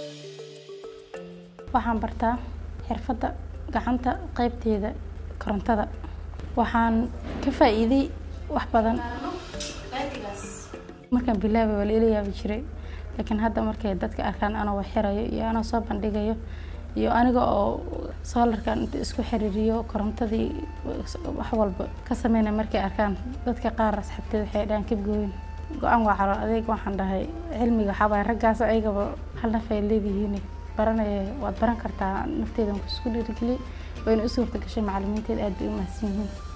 waxaan bartaa xirfadda gacanta qeybteeda korontada waxaan ka faa'iiday wax badan markaan bilaabay waa la ila yaabi jiray laakiin hadda markay dadka arkaan anoo wax xirayo iyo anoo soo bandhigayo iyo aniga oo soolarkan inta isku xiriiriyo korontadii wax walba ka sameynaya markay arkaan dadka qaar asxaabteed waxay dhahaan kabgooyin go-aan waa calool adeeg waxaan dhahay cilmiga waxaa waaye raggaas ayagaba hal naf ay leedihiin baranaya waad baran kartaa nafteeda isku dhiirigeliyay wayna u suurta gashay macalimiinteed aad bay u mahadsan yihiin